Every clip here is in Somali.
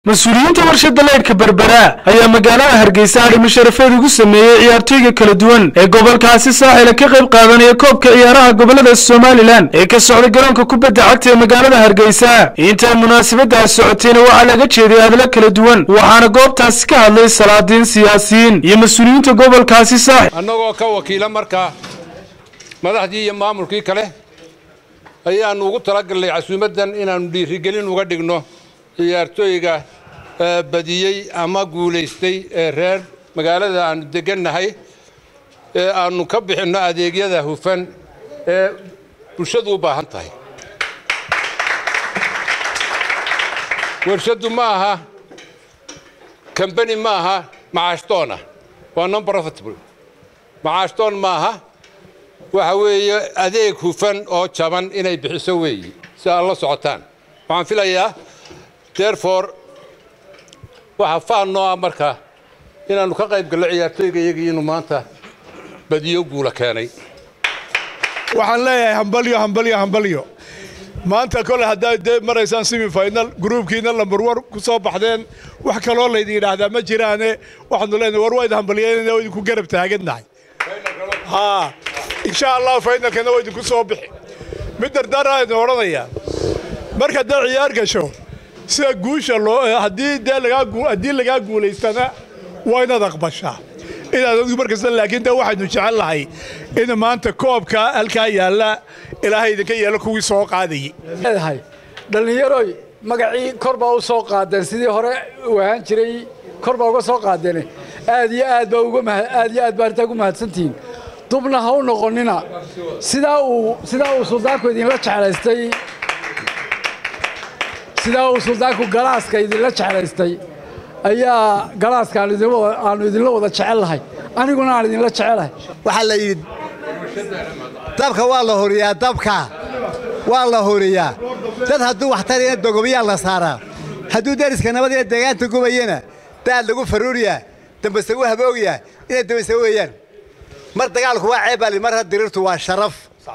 mas-uuliyiinta warshada leydhka berbera ayaa magaalada hargeysa adhimo sharafeed ugu sameeyey ciyaartooyga kala duwan ee gobolkaasi saaxila ka qayb qaadanaya koobka ciyaaraha gobolada somalilan ee ka socda garoonka kubadda cagta ee magaalada hargeysa intaa munaasabadaas socotayna waxaa laga jeeday hadlo kala duwan waxaana goobtaasi ka hadlay salaadiin siyaasiyiin iyo mas-uuliyiinta gobolkaasi saaxil annagoo ka wakiila markaa madaxdii iyo maamulkii kale ayaannu ugu talagalnay casuumaddan inaannu dhiirigelin uga dhigno ciyaartooyga badiyey ama guulaystay ee reer magaalada aannu deggannahay ee aannu ka bixinno adeegyada hufan ee bulshadu u baahan tahay warshaddu ma aha kambani ma aha macaashtoona waa non profitable macaashtoon ma aha waxa weeye adeeg hufan oo jaban inay bixiso weeyi si aad la socotaan waxaan filayaa derefore waxaa faan noo ah marka inaannu ka qayb gallo ciyaartooyga iyagii inuu maanta badiyo guula keenay waxaan leeyahay hambalyo hambalyo hambalyo maanta kole haddaad dee maraysaan semi final gruubkiina lambar war ku soo baxdeen wax kaloo laydin yidhaahdaa ma jiraane waxaanu leenahay war waa idin hambalyeynayna waa idinku garab taagannahay haa insha allah faynalkana waa idinku soo bixi mid dardaara idin odhanayaa marka dee ciyaar gasho sida guusha loo haddii dee lagaa haddii lagaa guulaystana waa inaad aqbashaa inaad adigu markasta laakiin dee waxaynu jecel lahay in maanta koobka halkaa yaalla ilaahay idinka yeelo kuwii soo qaadayey leedahay dhallinyaroy magacii kor baa u soo qaadeen sidii hore u ahaan jiray kor baa uga soo qaadeen aad iyo aad baa uga aad iyo aad baa arrintaa ugu mahadsantihiin dubna ha u noqonnina sidaa uu sidaa uu suldaanku idinla jeclaystay sidaa uu suldaanku galaaska idinla jeclaystay ayaa galaaska aanu idinla wada jecel lahay aniguna aan idinla jecelahay waxaa la yidhi dabka waa la horiyaa dabka waa la horiyaa dad hadduu wax tarayna dogobiyaa la saaraa hadduu deriska nabad iyo deegaanta gubayana daad lagu faruuriyaa dambase u haboogyaa inay dambase weeyaan mar dagaalku waa ceebali marna diriirtu waa sharaf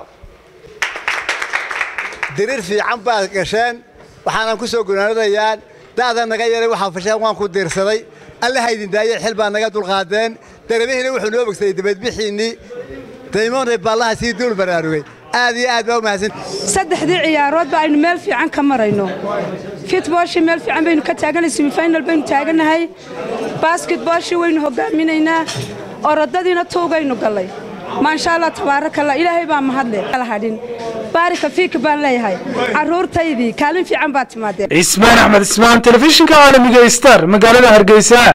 diriir fiican baad gasheen waxaanan ku soo gunaanadayaan da'da naga yaray waxaa fasheen waan ku diirsaday allaha idin daayey xil baa naga dulqaadeen daramihiina wuxuu noo bogsaday dabeedbixiinnii daymoonay baallaha sii duul baraarugay aad iyo aad baa u mahadsan saddexdii ciyaaroodba aynu meel fiican ka marayno fitbooshii meel fiican baynu ka taaganay semifinal baynu taagannahay basketbooshii waynu hogaaminaynaa orodadiina tuugaynu gallay maasha allah tabaarakallah ilaahay baa mahadle hadhin baarika fiika baan leeyahay carruurtaydii kaalin fiican baad timaadeen cismaan axmed ismaan telefishinka caalamiga star magaalada hargeysa